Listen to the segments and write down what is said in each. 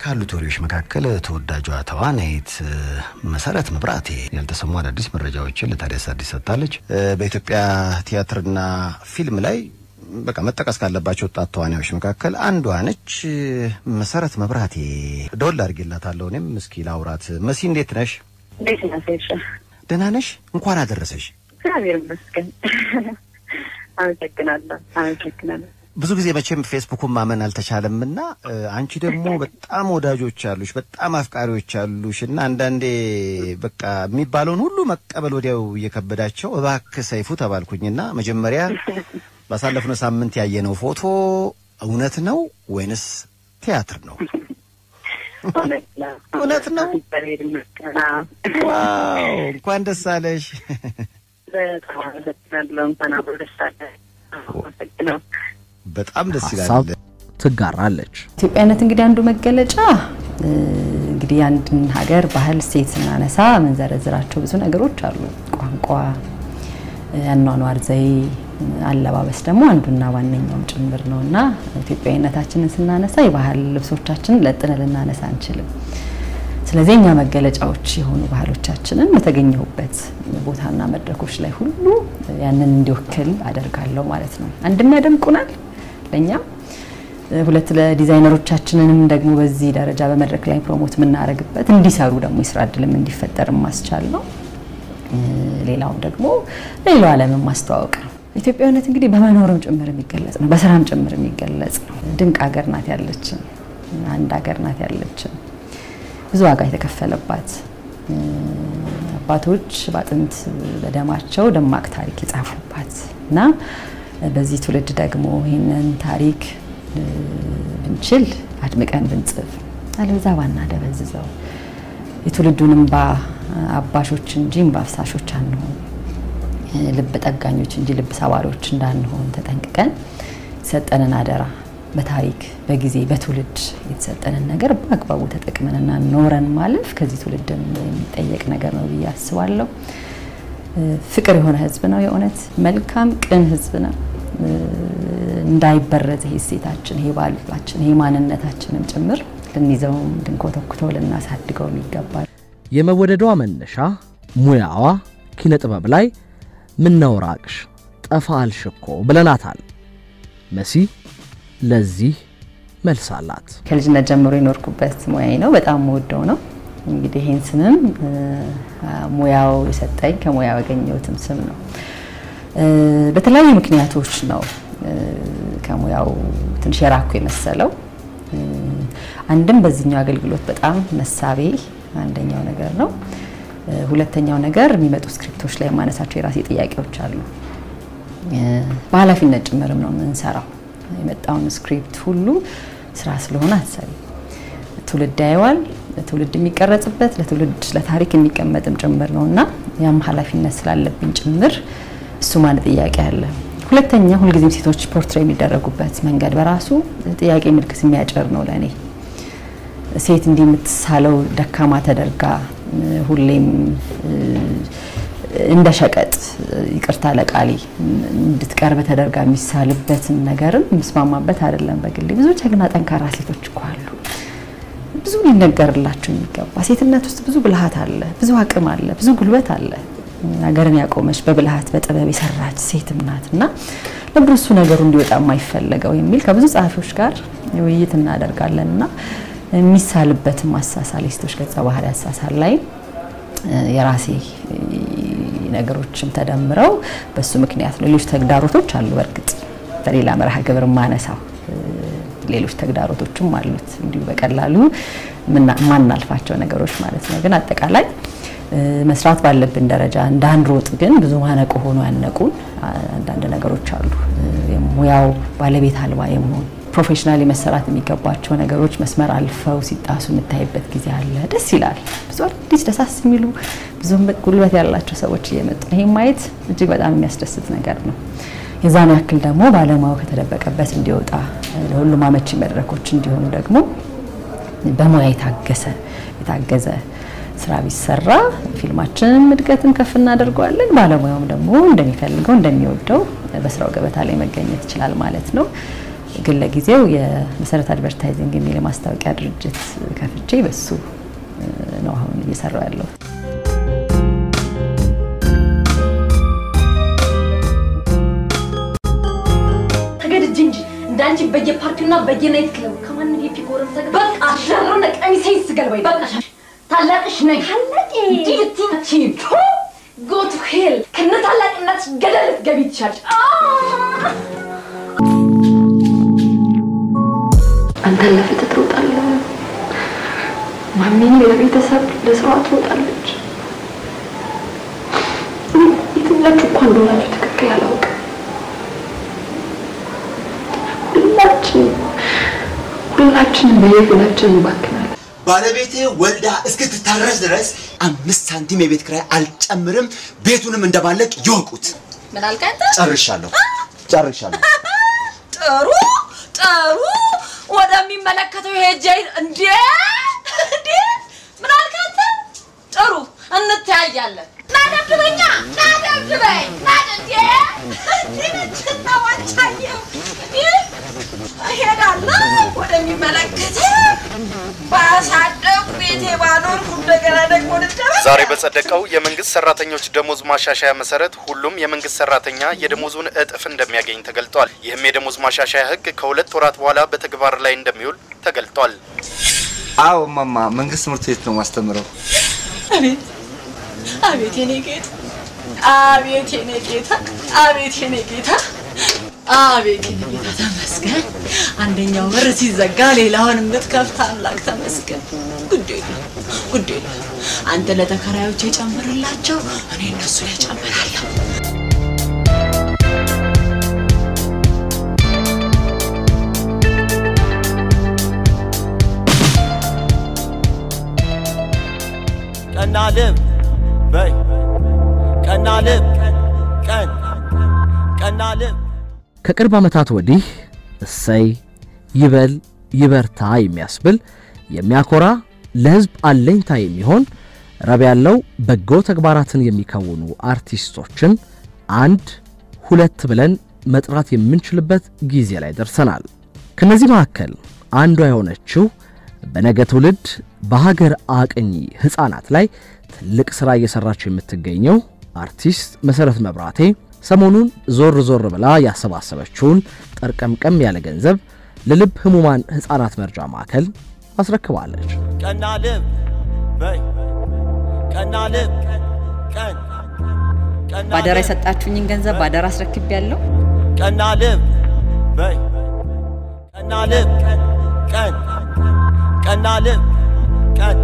ካሉት ወሬዎች መካከል ተወዳጇ ተዋናይት መሰረት መብራቴ ያልተሰሙ አዳዲስ መረጃዎችን ለታዲያስ አዲስ ሰጥታለች። በኢትዮጵያ ቲያትርና ፊልም ላይ በቃ መጠቀስ ካለባቸው ወጣት ተዋናዮች መካከል አንዷ ነች። መሰረት መብራቴ ደወል አድርጌላታለሁ። እኔም እስኪ ላውራት። መሲ እንዴት ነሽ? እንዴት ነሽ? ደህና ነሽ? እንኳን አደረሰሽ። እግዚአብሔር ይመስገን። አመሰግናለሁ። አመሰግናለሁ። ብዙ ጊዜ መቼም ፌስቡኩን ማመን አልተቻለም እና አንቺ ደግሞ በጣም ወዳጆች አሉሽ፣ በጣም አፍቃሪዎች አሉሽ እና አንዳንዴ በቃ የሚባለውን ሁሉ መቀበል ወዲያው እየከበዳቸው እባክህ ሰይፉ ተባልኩኝና መጀመሪያ ባሳለፍነው ሳምንት ያየነው ፎቶ እውነት ነው ወይንስ ቲያትር ነው? እውነት ነው። ዋው እንኳን ደስ አለሽ። በጣም አመሰግናለሁ። እንኳን አብሮ ደስ አለ። አመሰግናለሁ። በጣም ደስ ሀሳብ ይላል። ትጋራለች። ኢትዮጵያዊነት እንግዲህ አንዱ መገለጫ እንግዲህ አንድን ሀገር ባህል፣ እሴት ስናነሳ የምንዘረዝራቸው ብዙ ነገሮች አሉ። ቋንቋ፣ አኗኗር ዘዬ፣ አለባበስ ደግሞ አንዱና ዋነኛውም ጭምር ነው እና ኢትዮጵያዊነታችንን ስናነሳ የባህል ልብሶቻችንን ለጥነ ልናነሳ አንችልም። ስለዚህ እኛ መገለጫዎች የሆኑ ባህሎቻችንን በተገኘሁበት ቦታና መድረኮች ላይ ሁሉ ያንን እንዲወክል አደርጋለሁ ማለት ነው። አንድም ያደምቁናል ለእኛም ሁለት ለዲዛይነሮቻችንንም ደግሞ በዚህ ደረጃ በመድረክ ላይ ፕሮሞት የምናደርግበት እንዲሰሩ ደግሞ የስራ እድልም እንዲፈጠር ማስቻል ነው። ሌላውም ደግሞ ሌላው ዓለምን ማስተዋወቅ ነው። ኢትዮጵያዊነት እንግዲህ በመኖርም ጭምር የሚገለጽ ነው፣ በስራም ጭምር የሚገለጽ ነው። ድንቅ ሀገር ናት ያለችን፣ አንድ ሀገር ናት ያለችን፣ ብዙ ዋጋ የተከፈለባት አባቶች በአጥንት በደማቸው ደማቅ ታሪክ የጻፉባት እና በዚህ ትውልድ ደግሞ ይህንን ታሪክ ብንችል አድምቀን ብንጽፍ አለዛ ባና ደበዝዘው የትውልዱን እንባ አባሾች እንጂ እንባ አፍሳሾች አንሆን፣ ልብ ጠጋኞች እንጂ ልብ ሰባሪዎች እንዳንሆን ተጠንቅቀን የተሰጠንን አደራ በታሪክ በጊዜ በትውልድ የተሰጠንን ነገር በአግባቡ ተጠቅመንና ኖረን ማለፍ ከዚህ ትውልድ የሚጠየቅ ነገር ነው ብዬ አስባለሁ። ፍቅር የሆነ ህዝብ ነው። የእውነት መልካም ቅን ህዝብ ነው። እንዳይበረዝ ይሄ እሴታችን፣ ይሄ ባህላችን፣ ይሄ ማንነታችንም ጭምር ልንይዘውም ልንኮተኩተው ልናሳድገው ይገባል። የመወደዷ መነሻ ሙያዋ ኪነ ጥበብ ላይ ምነው ራቅሽ ጠፋ አልሽ እኮ ብለናታል። መሲ ለዚህ መልስ አላት። ከልጅነት ጀምሮ የኖርኩበት ሙያዬ ነው። በጣም የምወደው ነው። እንግዲህ ይህን ስምም ሙያው የሰጠኝ ከሙያው ያገኘሁትም ስም ነው። በተለያዩ ምክንያቶች ነው ከሙያው ትንሽ የራኩ የመሰለው። አንድም በዚህኛው አገልግሎት በጣም መሳቤ አንደኛው ነገር ነው። ሁለተኛው ነገር የሚመጡ ስክሪፕቶች ላይ የማነሳቸው የራሴ ጥያቄዎች አሉ። በኃላፊነት ጭምርም ነው የምንሰራው። የመጣውን ስክሪፕት ሁሉ ስራ ስለሆነ አትሰሪ ትውልድ ያየዋል። ትውልድ የሚቀረጽበት ለትውልድ ለታሪክ የሚቀመጥም ጭምር ነው እና ያም ኃላፊነት ስላለብኝ ጭምር እሱም አንድ ጥያቄ አለ። ሁለተኛ ሁልጊዜም ሴቶች ፖርትሬ የሚደረጉበት መንገድ በራሱ ጥያቄ ምልክት የሚያጭር ነው ለእኔ። ሴት እንዲህ የምትሳለው ደካማ ተደርጋ ሁሌም እንደ ሸቀጥ ይቅርታ ለቃሌ እንድትቀርብ ተደርጋ የሚሳልበትን ነገርም የምስማማበት አይደለም። በግሌ ብዙ ጀግና ጠንካራ ሴቶች እኮ አሉ። ብዙ ሊነገርላቸው የሚገባ ሴትነት ውስጥ ብዙ ብልሃት አለ፣ ብዙ አቅም አለ፣ ብዙ ጉልበት አለ። ሀገርን ያቆመች በብልሃት በጥበብ የሰራች ሴትም ናት እና ለብሩ እሱ ነገሩ እንዲወጣ የማይፈለገው የሚል ከብዙ ጸሐፊዎች ጋር ውይይት እናደርጋለን እና የሚሳልበትም አሳሳል የሴቶች ገጸ ባህሪ አሳሳል ላይ የራሴ ነገሮችም ተደምረው በሱ ምክንያት ነው። ሌሎች ተግዳሮቶች አሉ። በእርግጥ በሌላ መርሃ ግብር ማነሳው ሌሎች ተግዳሮቶችም አሉት እንዲሁ በቀላሉ ማናልፋቸው ነገሮች ማለት ነው። ግን አጠቃላይ መስራት ባለብን ደረጃ እንዳንሮጥ ግን ብዙ ማነቆ ሆኖ ያነቁን አንዳንድ ነገሮች አሉ። ሙያው ባለቤት አልባ የመሆን ፕሮፌሽናሊ መሰራት የሚገባቸው ነገሮች መስመር አልፈው ሲጣሱ የምታይበት ጊዜ አለ። ደስ ይላል። ብዙ አዲስ ደሳስ የሚሉ ብዙም ጉልበት ያላቸው ሰዎች እየመጡ ነው። ይህም ማየት እጅግ በጣም የሚያስደስት ነገር ነው። የዛን ያክል ደግሞ ባለሙያው ከተደበቀበት እንዲወጣ ለሁሉም አመቺ መድረኮች እንዲሆኑ ደግሞ በሙያ የታገሰ የታገዘ ስራ ቢሰራ ፊልማችንም እድገትን ከፍ እናደርገዋለን። ባለሙያውም ደግሞ እንደሚፈልገው እንደሚወደው በስራው ገበታ ላይ መገኘት ይችላል ማለት ነው። ግን ለጊዜው የመሰረት አድቨርታይዚንግ የሚል የማስታወቂያ ድርጅት ከፍቼ በሱ ነው አሁን እየሰራው ያለሁት። ተገድጄ እንጂ እንዳንቺ በየፓርቲውና በየናይት ክለቡ ከማንም የፒኮረም ተገ በቃ ሸረነ ቀሚሴ ስገልባይ በቃ ታላቅሽ ነኝ ታላቅ ዲቲቲ ጎ ቱ ሄል ከነ ታላቅነት ገደል ልትገቢ ትችያለሽ። አንተን ለፍትህ ትሮጣለህ፣ ማሚን ለቤተሰብ ለስራዋ ትሮጣለች። የትኛችሁ እኳ እንደሆናችሁ ትክክል አላውቅም። ሁላችን ሁላችንም በየፊናችን እንባክናለን። ባለቤቴ ወልዳ እስክትታረስ ድረስ አምስት ሳንቲም የቤት ኪራይ አልጨምርም። ቤቱንም እንደማለቅ ይወቁት። ምን አልከኝ? ጨርሻለሁ፣ ጨርሻለሁ። ጥሩ ጥሩ፣ ወደሚመለከተው ሄጄ እንዴ እንዴ ምን አልከኝ? ጥሩ እንተያያለን። ናደብበኛ ናደብበኝ ናደ እንዴ እንዴ ነችና ዋንቻየው እሄዳለሁ ወደሚመለከተው ባሳደግ ቤቴ ባኖርኩ እንደገና ደግሞ ልደበቅ ዛሬ በጸደቀው የመንግስት ሰራተኞች ደሞዝ ማሻሻያ መሰረት ሁሉም የመንግስት ሰራተኛ የደሞዙን እጥፍ እንደሚያገኝ ተገልጧል። ይህም የደሞዝ ማሻሻያ ህግ ከሁለት ወራት በኋላ በተግባር ላይ እንደሚውል ተገልጧል። አዎ ማማ፣ መንግስት ትምህርት ቤት ነው ማስተምረው። አቤት አቤት የኔ ጌታ አቤት የኔ ጌታ አቤት የኔ ጌታ አቤት የኔ ጌታ ተመስገን። አንደኛው በር ሲዘጋ ሌላውን የምትከፍት አምላክ ተመስገን። ጉድ የለም ጉድ የለም። አንተ ለተከራዮች የጨምርላቸው፣ እኔ እነሱ ላይ ጨምራለሁ። ቀና ልብ በይ ቀና ልብ ቀን ቀና ልብ ከቅርብ ዓመታት ወዲህ እሰይ ይበል ይበርታ የሚያስብል የሚያኮራ ለሕዝብ አለኝታ የሚሆን ረብ ያለው በጎ ተግባራትን የሚከውኑ አርቲስቶችን አንድ ሁለት ብለን መጥራት የምንችልበት ጊዜ ላይ ደርሰናል። ከነዚህ መካከል አንዷ የሆነችው በነገ ትውልድ በሀገር አቅኚ ሕፃናት ላይ ትልቅ ሥራ እየሠራች የምትገኘው አርቲስት መሠረት መብራቴ ሰሞኑን ዞር ዞር ብላ ያሰባሰበችውን ጠርቀምቀም ያለ ገንዘብ ለልብ ህሙማን ሕፃናት መርጃ ማዕከል አስረክባለች። ቀና ልብ በይ ቀና ልብ ቀን ቀና ባደራ ልብ የሰጣችሁኝን ገንዘብ ባደራ አስረክብ ያለው ቀና ልብ በይ ቀና ልብ ቀን ቀና ልብ ቀን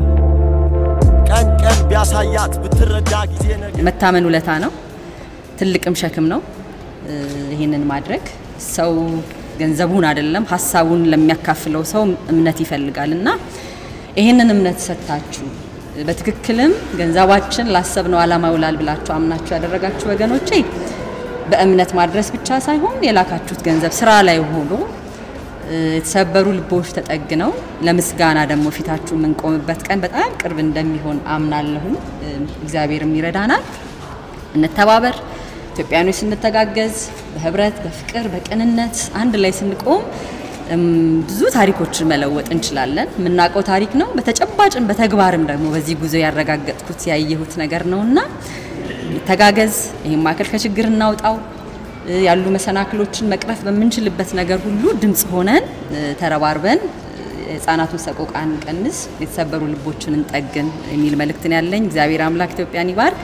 ቀን ቀን ቢያሳያት ብትረዳ ጊዜ ነገ መታመን ውለታ ነው፣ ትልቅም ሸክም ነው። እ፣ ይህንን ማድረግ ሰው ገንዘቡን አይደለም ሀሳቡን ለሚያካፍለው ሰው እምነት ይፈልጋል እና ይህንን እምነት ሰጥታችሁ በትክክልም ገንዘባችን ላሰብነው ዓላማ ይውላል ብላችሁ አምናችሁ ያደረጋችሁ ወገኖቼ በእምነት ማድረስ ብቻ ሳይሆን የላካችሁት ገንዘብ ስራ ላይ ሆኖ እ፣ የተሰበሩ ልቦች ተጠግነው ለምስጋና ደግሞ ፊታችሁ የምንቆምበት ቀን በጣም ቅርብ እንደሚሆን አምናለሁም። እ፣ እግዚአብሔርም ይረዳናል። እንተባበር። ኢትዮጵያኖች ስንተጋገዝ በህብረት፣ በፍቅር፣ በቅንነት አንድ ላይ ስንቆም እም፣ ብዙ ታሪኮችን መለወጥ እንችላለን። የምናውቀው ታሪክ ነው። በተጨባጭም በተግባርም ደግሞ በዚህ ጉዞ ያረጋገጥኩት ያየሁት ነገር ነውና ተጋገዝ። ይህም ማዕከል ከችግር እናውጣው። እ፣ ያሉ መሰናክሎችን መቅረፍ በምንችልበት ነገር ሁሉ ድምፅ ሆነን እ፣ ተረባርበን እ፣ የህፃናቱን ሰቆቃ እንቀንስ፣ የተሰበሩ ልቦችን እንጠግን የሚል መልእክትን ያለኝ። እግዚአብሔር አምላክ ኢትዮጵያን ይባርክ።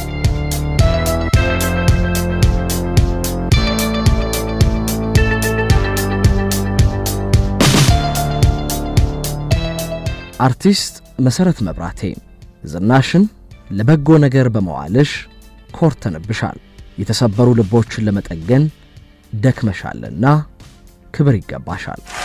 አርቲስት መሠረት መብራቴ ዝናሽን ለበጎ ነገር በመዋልሽ ኮርተንብሻል። የተሰበሩ ልቦችን ለመጠገን ደክመሻልና ክብር ይገባሻል።